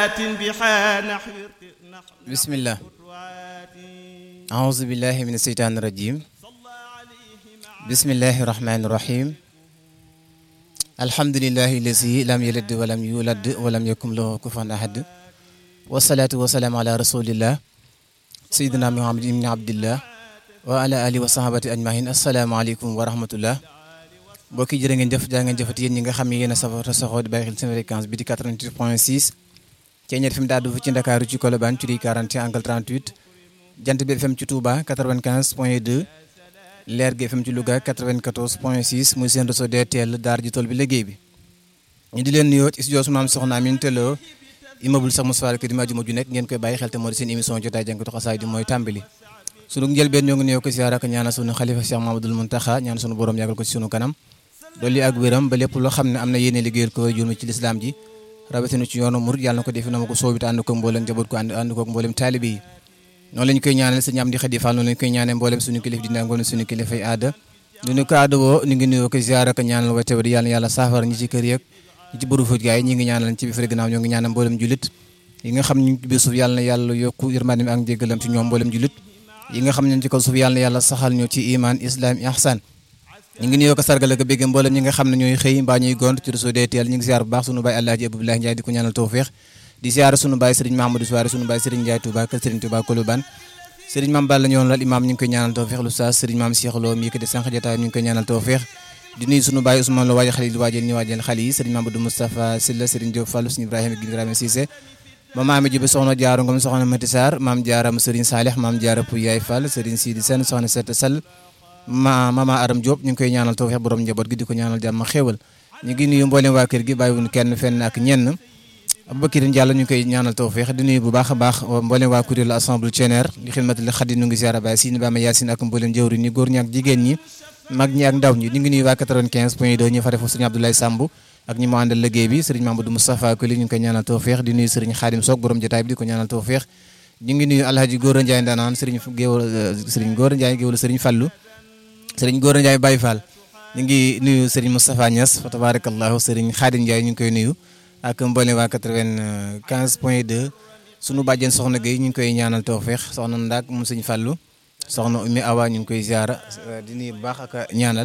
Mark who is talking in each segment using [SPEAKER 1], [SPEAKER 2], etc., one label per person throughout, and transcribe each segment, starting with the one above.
[SPEAKER 1] bismillah aouzu billahi min asheytaani rajim bismillahi rahmani rahim alhamdulilahi lazi lam yalid walam yulad walam yakun lahu kufuwan ahad wasalaatu wasalaamu ala rasulillah sayidina muhammad ibni abdillah wa ala alihi wa sahabati ajmahin asalaamaaleykum wa rahmatullah mbokki jërë ngeen jëf jaa ngeen jëfati yéen ñi nga xam ne yéen a safoo te saxoo di bàyyi xel seen fréquence bi di 88 point 6 Ceeñeer FM daal du ci Ndakaaru ci Colobane ci 40 angle 38 Jant bi FM ci Touba 95 point 2 Leer gi FM ci Louga 94 point 6 muy seen réseau DTL daar ji tool bi liggéey bi ñu di leen nuyoo ci studio su maam soxna Amin Tello immeuble sax Moussa Kër di majuma ju nekk ngeen koy bàyyi xel te moo di seen émission jotaay jàngatu xasaay di mooy tàmbali sunu njëlbeen ñoo ngi nuyoo ko siyaara ak ñaanal sunu xalifa Cheikh Mamadou Muntaxa ñaan sunu borom yàggal ko ci sunu kanam dolli ak wéram ba lépp loo xam ne am na yéene liggéeyal ko jurmi ci lislaam ji rawatina ci yoonu murid yàlla na ko defe na ma ko soobite ànd ko mboolem njaboot ko ànd ànd ko mboolem taalibe yi noonu lañu koy ñaanal sëñ Amdi Xadi Fall noonu lañu koy ñaanal mboolem suñu kilif dina ngoon suñu kilifay aada du ñu ko aada woo ñu ngi nuyoo ko ziar ak ñaanal wa tawadi yàlla yàlla saafara ñi ci kër yeeg ñi ci bëru fuj gaay ñi ngi ñaanal ci bi fere gannaaw ñoo ngi ñaanal mboolem julit yi nga xam ñu ci biir suuf yàlla na yàlla yokku yërmande ak njéggalam ci ñoom mboolem julit yi nga xam ne ci kaw suuf yàlla na yàlla saxal ñu ci iman islam ihsan ñu ngi nuyoo ko sargal ak bégg mboolem ñi nga xam ne ñooy xëy mbaa ñuy gont ci réseau DTL ñu ngi ziar bu baax sunu baay Alaaji Abdoulaye Ndiaye di ko ñaanal tawfeex di ziar sunu baay Serigne Mahamadou Souare sunu baay Serigne Ndiaye Touba kër Serigne Touba Colobane Serigne Mame Balla ñoon lal imam ñu ngi koy ñaanal tawfeex lu sa Serigne Mame Cheikh Lo mi yëkkati sànq jotaay ñu ngi koy ñaanal tawfeex di nuyu sunu baay Ousmane Lo waajal xale yi waajal ñu waajal xale yi Serigne Mamadou Moustapha Sylla Serigne Diop Fallou Serigne Ibrahima gi Ibrahima Cissé ma maami jibe soxna Jaaru Ngom soxna Mati Sarr maam Jaaram Serigne Salih maam Jaara Pou Yaay Fall Serigne Sidi Sène soxna Sette Sall ma mama Aram Diop ñu ngi koy ñaanal tawfeex borom njaboot gi di ko ñaanal jàmm xéewal ñu ngi nuyu mboolem waa kër gi bàyyiwuñ kenn fenn ak ñenn Aboubacar Diallo ñu ngi koy ñaanal tawfeex di nuyu bu baax a baax mboolem waa kuréel assemblée Thieneer li xidmatul xadi nu ngi ziara baay Sine Bama Yacine ak mboolem jëwri ñi góor ñi ak jigéen ñi mag ñi ak ndaw ñi ñu ngi nuyu waa 95 point 2 ñu fare foofu sëriñ Abdoulaye Samb ak ñi mu àndal liggéey bi sëriñ Mamadou Moustapha Koli ñu ngi koy ñaanal tawfeex di nuyu sëriñ Xaadim Sock borom jotaay bi di ko ñaanal tawfeex ñu ngi nuyu Alhaji Góora Ndiaye ndanaan sëriñ géewal sëriñ Góora Ndiaye géewal sëriñ Fallu sëriñ Góora Ndiaye Baye Fall ñu ngi nuyu sëriñ Moustapha Niass fa tabarakallahu sëriñ Xaadim Ndiaye ñu ngi koy nuyu ak mboolem waa 95 point 2 sunu bàjjen soxna Gueye ñu ngi koy ñaanal tawfeex soxna Ndak moom sëñ Fallu soxna Oumy Awa ñu ngi koy ziara di nuyu bu baax ak ñaanal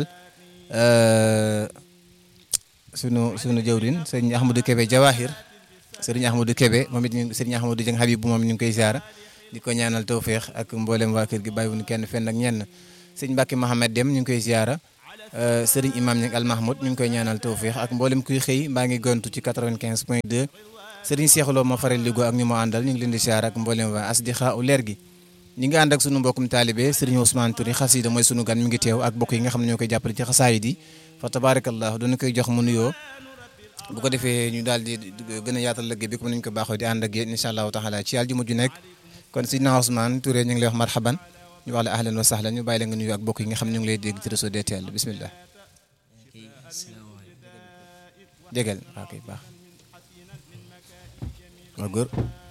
[SPEAKER 1] sunu sunu jëwrin sëriñ Ahmadou Kébé Jawahir sëriñ Ahmadou Kébé moom it ñu sëriñ Ahmadou Dieng Habib moom ñu ngi koy ziara di ko ñaanal tawfeex ak mboolem waa kër gi bàyyiwuñu kenn fenn ak ñenn sëñ Mbacke Mohamed Dem ñu ngi koy ziara sëriñ imam ñi al Mahmoud ñu ngi koy ñaanal tawfeex ak mboolem kuy xëy mbaa ngi gontu ci 95 point 2 sëriñ Cheikh Lo ma faral liggéey ak ñu mu àndal ñu ngi leen di ziara ak mboolem waa asdiqa u leer gi ñi ngi ànd ak sunu mbokkum taalibe sëriñ Ousmane Touré xasida mooy sunu gan mi ngi teew ak bokk yi nga xam ne ñoo koy jàppale ci xasaayid yi fa tabarakallah dañu koy jox mu nuyoo bu ko defee ñu daal di gën a yaatal liggéey bi comme nañu ko baaxoo di ànd ak yéen incha allahu taala ci àljuma ju nekk kon sidna Ousmane Touré ñu ngi lay wax marhaban ñu wax la ahlan wa sahlan ñu bàyyi la nga nuyu ak bokk yi nga xam ne ñu ngi lay dégg ci réseau DTL bismillah jégal waaw kay baax waa góor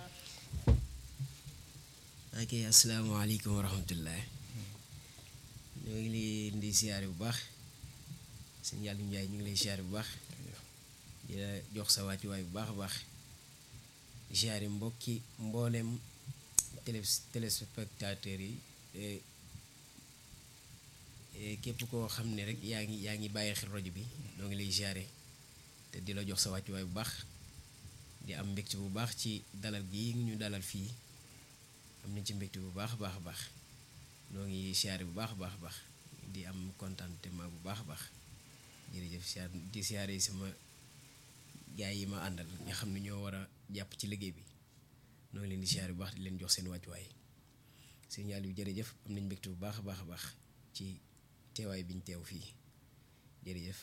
[SPEAKER 2] ok asalaamaaleykum wa rahmatullah ñoo ngi leen di siyaare bu baax sëñ Yàlla Njaay ñu ngi lay siyaare bu baax di la jox sa wàccuwaay bu baax a baax di siyaare mbokki mboolem télé téléspectateurs yi képp koo xam ne rek yaa ngi yaa ngi bàyyi xel rajo bi ñoo ngi lay siyaare te di la jox sa wàccuwaay bu baax di am mbégte bu baax ci dalal gi ñu dalal fii am nañ ci mbégte bu baax a baax a baax noo ngi siyaare bu baax a baax a baax di am contentement bu baax a baax jërëjëf siyaar di siyaare yi sama gaay yi ma àndal nga xam ne ñoo war a jàpp ci liggéey bi noo ngi leen di siyaare bu baax di leen jox seen wàccuwaay signal yu jërëjëf am nañ mbégte bu baax a baax a baax ci teewaay biñ teew fii jërëjëf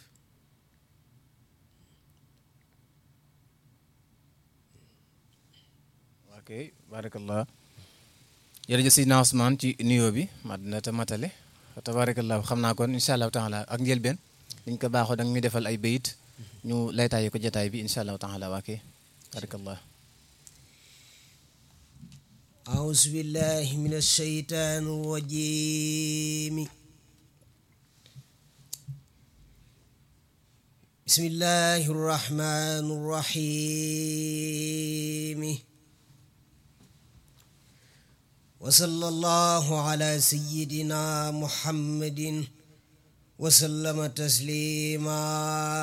[SPEAKER 1] ok barakallah jërëjëf Sidna Ousmane ci nuyoo bi mat na te matale tabarakallah xam naa kon incha allahu taala ak njëlbeen liñ ko baaxoo da nga ñu defal ay bayit ñu laytaaye ko jataay bi incha allahu taala waa kay barakallah
[SPEAKER 2] أعوذ بالله من الشيطان الرجيم
[SPEAKER 3] بسم الله الرحمن الرحيم وصلى الله على سيدنا محمد وسلم تسليما